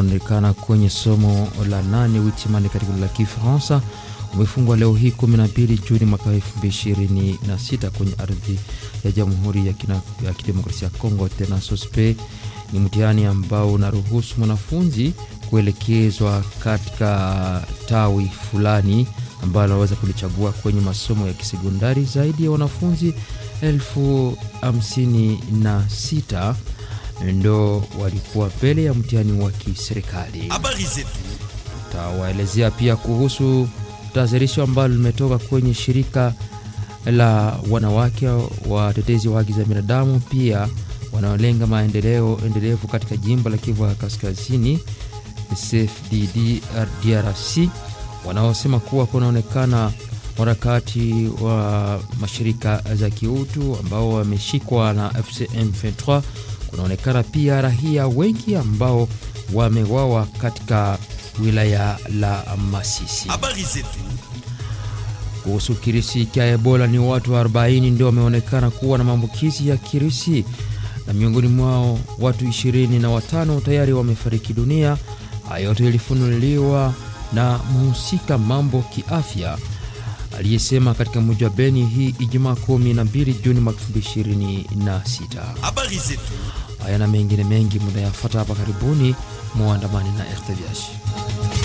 wanaonekana kwenye somo la nane witimani katika la Kifaransa umefungwa leo hii 12 Juni mwaka 2026 kwenye ardhi ya Jamhuri ya, ya Kidemokrasia ya Kongo. Tena sospe ni mtihani ambao unaruhusu mwanafunzi kuelekezwa katika tawi fulani ambalo anaweza kulichagua kwenye masomo ya kisekondari. Zaidi ya wanafunzi elfu hamsini na sita ndo walikuwa mbele ya mtihani wa kiserikali. Habari zetu Tawaelezea pia kuhusu tazirisho ambalo limetoka kwenye shirika la wanawake watetezi wa haki za binadamu, pia wanaolenga maendeleo endelevu katika jimbo la Kivu ya Kaskazini, CFDD DRC, wanaosema kuwa kunaonekana harakati wa mashirika za kiutu ambao wameshikwa na FCM 23. Kunaonekana pia raia wengi ambao wamewawa katika wilaya la Masisi. habari zetu Kuhusu kirisi cha Ebola, ni watu 40 ndio wameonekana kuwa na maambukizi ya kirisi na miongoni mwao watu ishirini na watano tayari wamefariki dunia. Hayo yote ilifunuliwa na mhusika mambo kiafya aliyesema katika mji wa Beni hii Ijumaa 12 Juni mwaka 2026. habari zetu Haya na mengine mengi mnayafata hapa karibuni, muandamani na RTVH.